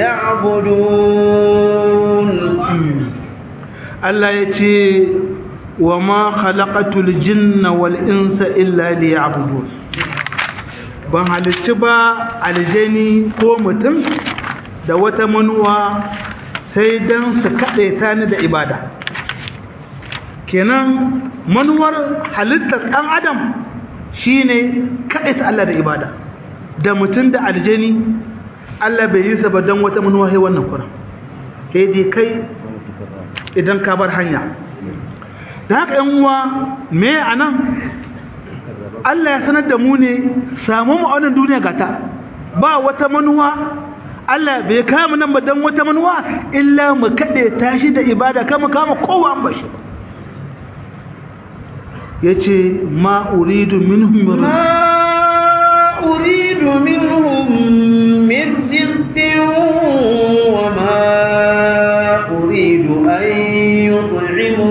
ليعبدون Allah ya ce wa ma khalaqatul jinna wal insa illa liya'budun ban halitta ba aljani ko mutum da wata manuwa sai dan su kaɗe ta ni da ibada kenan manuwar halittar ɗan adam shine kaɗaita Allah da ibada da mutum da aljani Allah bai yi ba don wata manuwa sai wannan kuran sai dai kai idan ka bar hanya da haka yan uwa me anan Allah ya sanar da mu ne samu mu a wannan duniya gata ba wata manuwa Allah bai kama nan ba don wata manuwa illa mu kaɗe tashi da ibada kama kama kowa an bashi ya ce ma uridu minhum ما أريد منهم من رزق وما أريد أن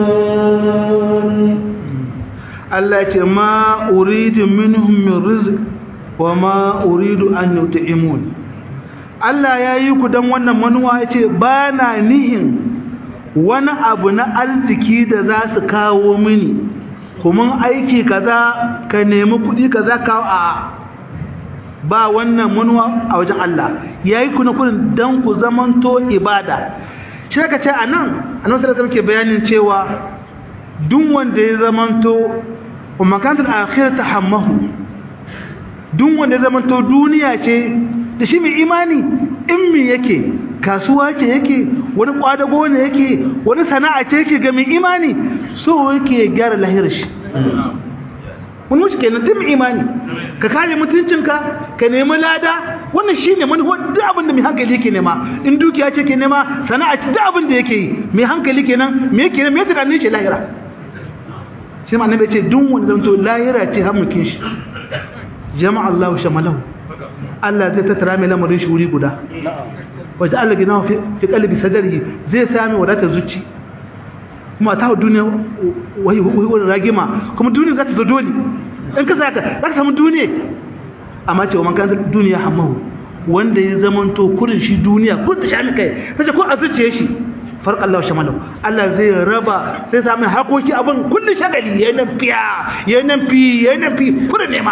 يطعمون Allah ya ce ma uridu minhum min rizq wa ma uridu an yut'imun Allah ya yi ku dan wannan manuwa ya ce ba na nihin wani abu na arziki da za su kawo mini kuma aiki kaza ka nemi kuɗi kaza kawo a ba wannan manuwa a wajen Allah ya yi ku na kudin don ku zamanto ibada shi ka ce a nan a nan sarrafa muke bayanin cewa duk wanda ya zamanto wa makantar akhir ta hammahu duk wanda ya zamanto duniya ce da shi mai imani in mi yake kasuwa ce yake wani kwadago ne yake wani sana'a ce yake ga mai imani so yake gyara lahirar shi wani wuce kenan tun imani ka kare mutuncinka ka nemi lada wannan shine manufar duk abin da mai hankali yake nema in dukiya ce ke nema sana'a ce duk abin da yake yi mai hankali kenan me yake me yake tunanin shi lahira shi ma annabi ce duk wanda zanto lahira ce hammukin shi jama'a Allahu shamalahu Allah zai tattara mai lamarin shi wuri guda wajen Allah gina fi kalbi sadari zai sami wadatar zuci kuma ta duniya wai wani ragima kuma duniya za ta zo dole in ka saka za ka samu duniya amma ce wa man kan duniya hamahu wanda ya zama to kurin shi duniya ko ta shami kai ta ce ko a zuciye shi farq Allah shamalau Allah zai raba sai samu hakoki abin kullun shagali yayin nan fiya yayin nan fi yayin nan fi kurin nema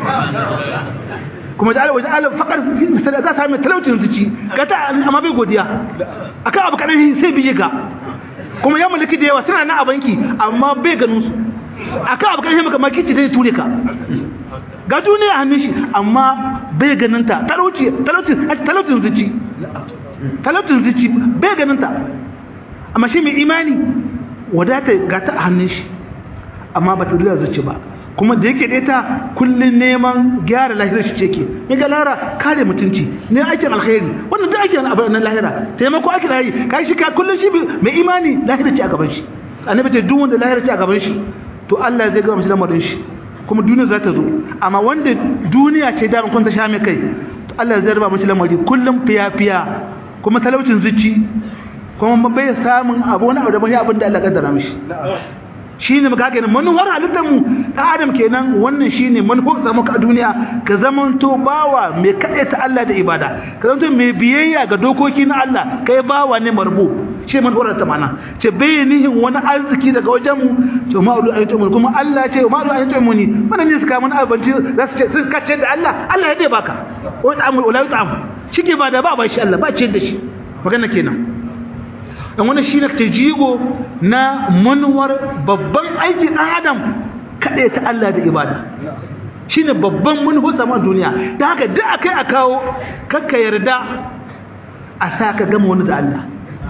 kuma da Allah wajen Allah fakar za ta sami talaucin zuci ga ta amma bai godiya akan abu kadan sai biye ga kuma ya mulki da yawa suna na a banki amma bai ganin su akan abu karshe maka makici zai ture ka ga duniya hannun shi amma bai ganin ta talauci talaucin talaucin zuci talaucin zuci bai ganin ta amma shi mai imani wadata ga ta a hannun shi amma ba ta duniya zuci ba kuma da yake ta kullun neman gyara lahirar shi ce ke ya ga lara kare mutunci ne aikin alkhairi wannan duk aikin abu na lahira taimako ake da yi kai shi ka kullun shi mai imani lahira ce a gaban shi annabi ce duk wanda lahira ce a gaban shi to Allah zai gama shi lamarin shi kuma duniya za ta zo amma wanda duniya ce da kun ta sha mai kai to Allah zai raba mishi lamari kullum fiya fiya kuma talaucin zuci kuma bai samun abu wani abu da bane abin da Allah kaddara mishi shi ne muka gani manuwar halittar mu ɗan adam kenan wannan shi ne manuwar zama ka duniya ka zamanto bawa mai kaɗe ta Allah da ibada ka zamanto mai biyayya ga dokoki na Allah kai bawa ne marbu shi manuwar ta mana ce bai nihin wani arziki daga wajen mu ce ma ulu ayyutu mu kuma Allah ce ma ulu ayyutu mu ni wannan ne suka mana abinci za su ce su kace da Allah Allah ya dai baka wa ta'amul wala ta'am shike ba da ba ba shi Allah ba ce da shi magana kenan dan wani shi ne ta jigo na manuwar babban aikin ɗan adam kaɗai ta Allah da ibada shi ne babban manuwar saman duniya da haka duk a kai a kawo kakka yarda a sa ka gama wani da Allah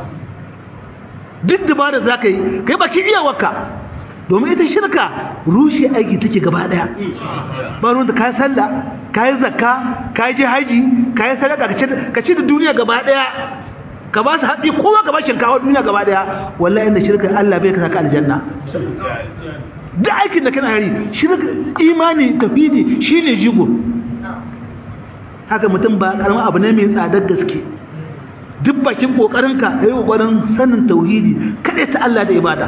duk dabara za ka yi kai baki iyawarka domin ita shirka rushe aiki take gaba ɗaya ba ruwan da ka yi sallah ka yi zakka ka yi haji ka yi sadaka ka ci da duniya gaba ɗaya ka ba su haɗi kowa ka ba shinkawa duniya gaba daya wallahi inda shirka Allah bai ka saka aljanna da aikin da kana hari shirka imani tafidi shine jigo haka mutum ba karamin abu ne mai tsadar gaske duk bakin kokarinka kai kokarin sanin tauhidi kada ta Allah da ibada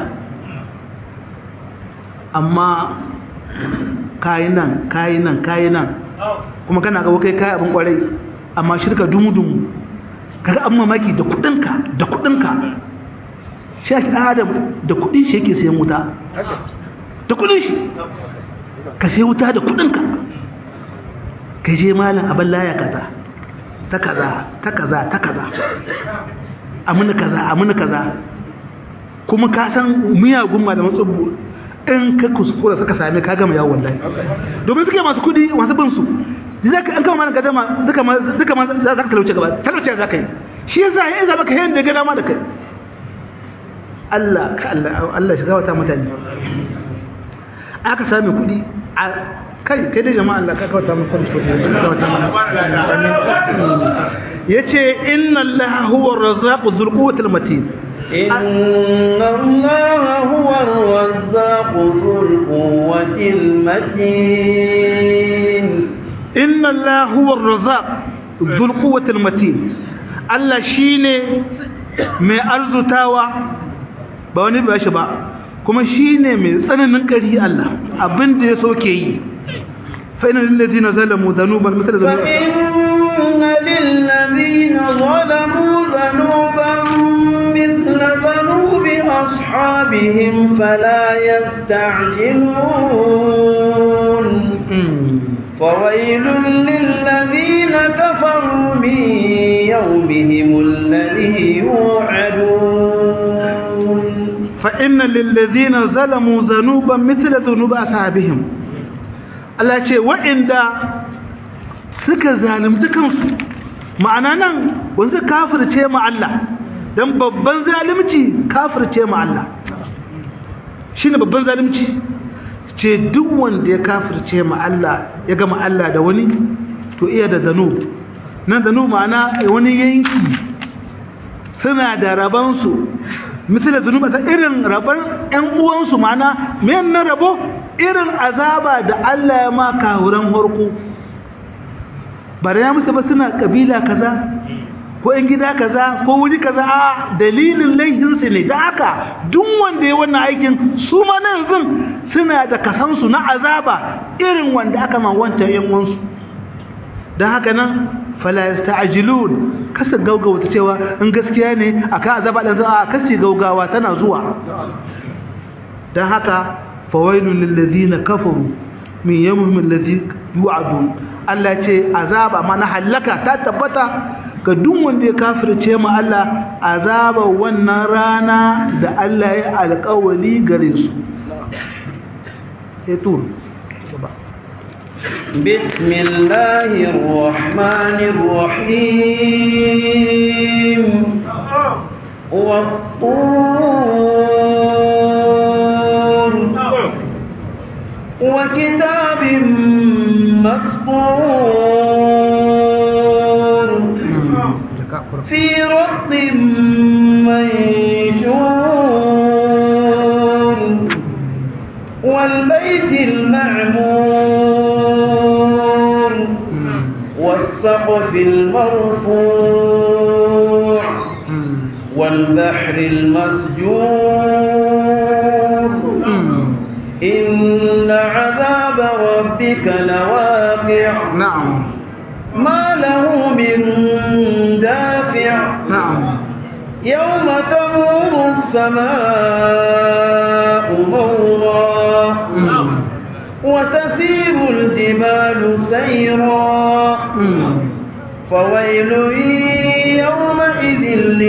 amma kayi nan kayi nan kayi nan kuma kana ga kai kai abin kwarai amma shirka dumu-dumu kaga an mamaki da kudinka da kudinka shi ake ɗan adam da kudin shi yake sayan wuta da kudin shi ka sayi wuta da kudinka ka je malin abin laya kaza ta kaza ta kaza ta kaza amina kaza amina kaza kuma ka san miyagun malaman tsubbu in ka kuskura suka same ka gama yawon wallahi domin suke masu kudi masu bin su zaka an kama mana gadama duka ma duka ma za ka talauce gaba talauce za ka yi shi yasa ya zama ka yayin da ga dama da kai Allah ka Allah Allah shiga wata mutane aka sami kudi a kai kai da jama'a Allah ka kawata mu kudi kudi yace inna Allah huwa ar-razzaqu dhul quwwati al-matin إن الله هو الرزاق ذو القوة المتين إن الله هو الرزاق ذو القوة المتين الله شيني mai arzutawa ba wani ba shi ba kuma shine mai tsananin ƙari Allah abinda ya soke yi fa inna lil ladina zalamu dhanuban mithla dhanubi inna lil ladina zalamu dhanuban mithla dhanubi ashabihim fala yasta'jilun فويل للذين كفروا من يومهم الذي يوعدون فإن للذين ظلموا ذنوبا مثل ذنوب أصحابهم Allah ce waɗanda suka zalunci kansu ma'ana nan wanzu kafirce ma Allah don babban zalunci kafirce ma Allah shi ne babban zalunci ce duk wanda ya kafirce ma Allah ya gama Allah da wani to iya da zanu nan zanu ma'ana wani yanki suna da rabansu misali zunuba ta irin raban ƴan uwansu ma'ana men na rabo irin azaba da Allah ya maka wurin harko ba da ya musu ba suna kabila kaza ko ƴan gida kaza ko wuri kaza a dalilin laihinsu ne da haka duk wanda ya wannan aikin su ma na yanzu suna da kasansu na azaba irin wanda aka ma wancan ƴan uwansu don haka nan fala yasta'jilun kasa gaugawa ta cewa in gaskiya ne akan azaba dan a kasi gaugawa tana zuwa dan haka fawailul lil ladina kafaru min yawmihim alladhi yu'adun Allah ce azaba mana halaka ta tabbata ga duk wanda ya kafirce mu Allah azaba wannan rana da Allah ya alƙawali gare su eh to بسم الله الرحمن الرحيم والطور وكتاب مسطور في رق منشور والبيت المعمور والسقف المرفوع والبحر المسجور إن عذاب ربك لواقع نعم ما له من دافع نعم يوم تمور السماء مورا وتسير الجبال سيرا فويل يومئذ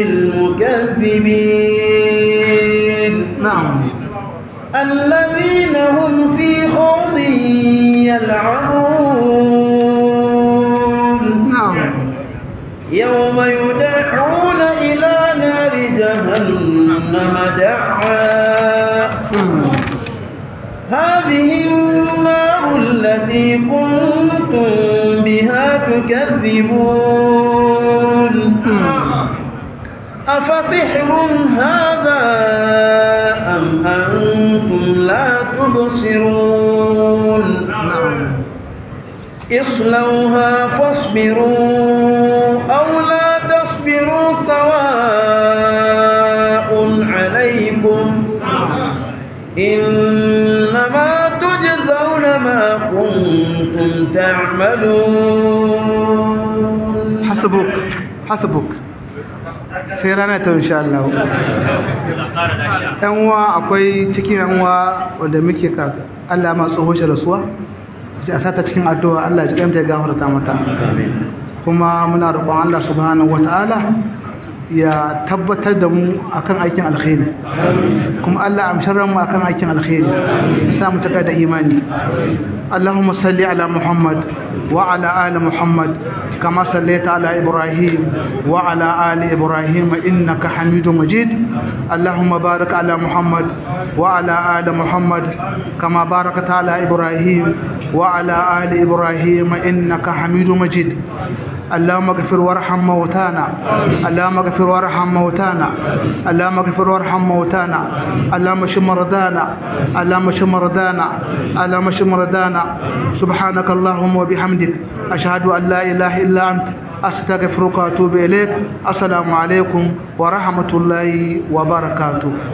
للمكذبين نعم الذين هم في خوض يلعبون نعم يوم يدعون إلى نار جهنم دعا هذه النار التي كنتم بها تكذبون أفسحر هذا أم أنتم لا تبصرون اصلوها فاصبروا أو لا تصبروا سواء عليكم إنما تجزون ما كنتم تعملون حسبك حسبك sai rana ta insha Allah yan uwa akwai cikin yan uwa wanda muke karatu Allah ma tsoho shi rasuwa sai a sata cikin addu'a Allah ya ji ya gafarta mata kuma muna roƙon Allah subhanahu wataala ya tabbatar da mu akan aikin alkhairi kuma Allah amsharar mu akan aikin alkhairi sa mu taka da imani Allahumma salli ala Muhammad wa ala ali Muhammad kama sallaita ala Ibrahim wa ala ali Ibrahim innaka Hamidum Majid Allahumma barik ala Muhammad wa ala ali Muhammad kama barakta ala Ibrahim wa ala ali Ibrahim innaka Hamidum Majid اللهم اغفر وارحم موتانا اللهم اغفر وارحم موتانا اللهم اغفر وارحم موتانا اللهم اشف مرضانا اللهم اشف مرضانا اللهم اشف مرضانا سبحانك اللهم وبحمدك اشهد ان لا اله الا انت استغفرك واتوب اليك السلام عليكم ورحمه الله وبركاته